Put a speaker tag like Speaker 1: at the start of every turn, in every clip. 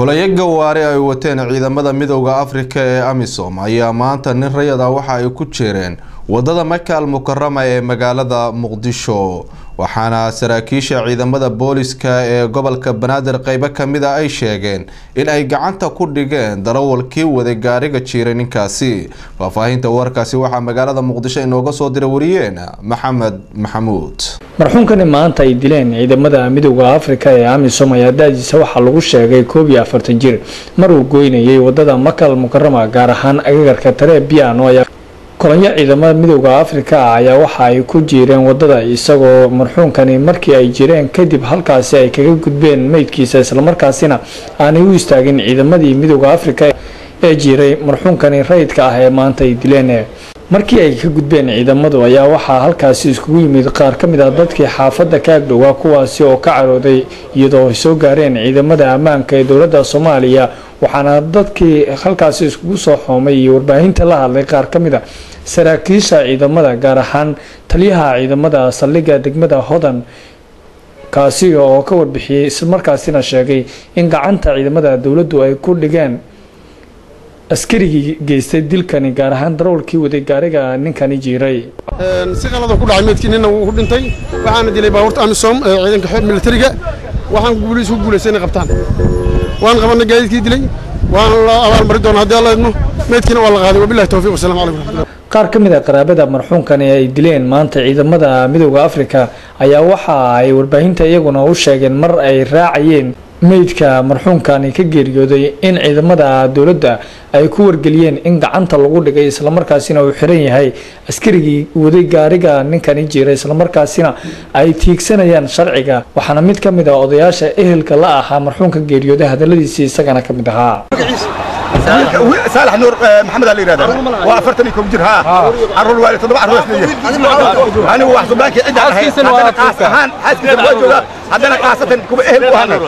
Speaker 1: kulayo gawaari ay wateen ciidamada midowda afrika ee amisom ayaa maanta nin rayada waxa ay ku jeereen wadada maka al mukarama ee magaalada muqdisho waxaana saraakiisha ciidamada booliska ee gobolka banaadir qeybo kamida ay sheegeen in ay gacanta ku dhigeen darawalkii waday gaariga jiiray ninkaasi faahfaahinta warkaasi waxaa magaalada muqdisho inooga soo dira wariyeen maxamed maxamuud
Speaker 2: marxuunkani maanta ay dileen ciidamada midowda afrika ee amisom ayaa daadiisa waxaa lagu sheegay koob iyo afartan jir mar uu goynayay wadada makal mukarama gaar ahaan agagarka taree biano ayaa kolonyo ciidamada midowda afrika ah ayaa waxa ay ku jiireen wadada isagoo marxuunkani markii ay jireen kadib halkaasi ay kaga gudbeen meydkiisa islamarkaasina aanay u istaagin ciidamadii midowda afrika ee jiiray marxuunkani rayidka ah ee maanta ay dileen markii ay ka gudbeen ciidamadu ayaa waxaa halkaasi iskugu yimid qaar ka mid ah dadkii xaafadda ka agdhowaa kuwaasi oo ka carooday iyadoo ay soo gaareen ciidamada ammaanka ee dowladda soomaaliya waxaana dadkii halkaasi iskugu soo xoomay iyo warbaahinta la hadlay qaar ka mid a saraakiisha ciidamada gaar ahaan taliyaha ciidamada saldhigga degmada hodan kaasi oo ka warbixiyey islamarkaasina sheegay in gacanta ciidamada dowladdu ay ku dhigeen askarigii geystay dilkani gaar ahaan darawalkii waday gaariga ninkani jiiray
Speaker 3: si qalada ku dhacay meydkii ninna wuu ku dhintay waxaana dilay baabuurta amisom ee ciidanka xoog militariga waxaan guuliis ku guulaystay inay qabtaan waan qabanay gaadiidkii dilay waan la abaalmari doonaa haddii alla idmo meydkiina waa la qaaday wabillahi tawfiiq wasalamu calaykum raxmatullah
Speaker 2: qaar ka mid a qaraabada marxuunkani ay dileen maanta ciidamada midowda afrika ayaa waxa ay warbaahinta iyaguna u sheegeen mar ay raacayeen meydka marxuunkani ka geeriyooday in ciidamada dowladda ay ku wargeliyeen in gacanta lagu dhigay islamarkaasina uu xiran yahay askarigii waday gaariga ninkani jiray islamarkaasina ay tiigsanayaan sharciga waxaana mid ka mid ah odayaasha ehelka la ahaa marxuunka geeriyooday hadaladiisii isagana ka mid ahaa
Speaker 4: saalax nuur maxamed aa la yidhahda waa afartan iyo kow jir haa carruur waa toddoba carruur isleeyahay anigu wax suldaankii cidda ahay haddana qaas ahaan xaaskiisa waa joogaa haddana qaasatan kuwa ehel u ahanay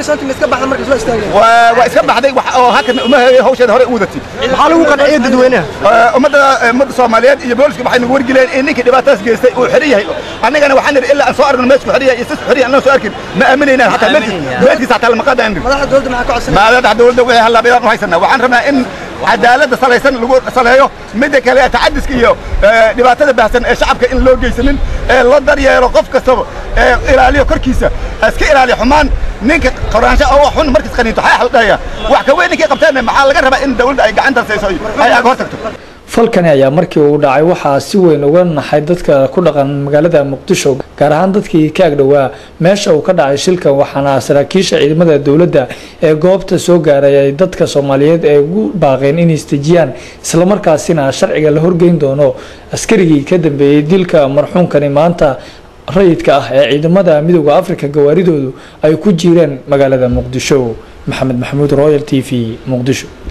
Speaker 4: waa iska baxday wax oo hakan uma hawsheeda hore u wadatay
Speaker 5: maxaa lagu qanciyay dadweynaha
Speaker 4: ummadda ummadda soomaaliyeed iyo booliska waxay nagu wargeleen in ninkii dhibaatadaas geystay uu xiran yahay annagana waxaan nidhi ilaa aan soo aragno meesku xiran yahay iyo sis xiran yahay annaan soo arkin ma aaminaynaan hataa meedkiisa hataa lama qaadaan
Speaker 5: madaxda dowladda maxaa ka codsanaya
Speaker 4: madaxda dowladda waxay hallaabayaan u haysanaa waxaan rabnaa in cadaaladda salaysan lagu saleeyo midda kale tacadiska iyo dhibaatada baahsan ee shacabka in loo geysanin ee loo daryeelo qof kastaba ee ilaaliyo korkiisa iska ilaaliyo xumaan ninka qoraansho oo xun markiis qaniinto xayax la dhahaya wax ka weyn ninkii qabteen maxaa laga rabaa in dawladda ay gacanta sayso ay aga hor tagto
Speaker 2: falkani ayaa markii uu dhacay waxaa si weyn uga naxay dadka ku dhaqan magaalada muqdisho gaar ahaan dadkii ka agdhowaa meesha uu ka dhacay shilkan waxaana saraakiisha ciidamada dowladda ee goobta soo gaaray ay dadka soomaaliyeed ee ugu baaqeen inay istejiyaan islamarkaasina sharciga la horgeyn doono askarigii ka dambeeyey dilka marxuunkani maanta rayidka ah ee ciidamada midowda afrika gawaaridoodu ay ku jireen magaalada muqdisho maxamed maxamuud royal t v muqdisho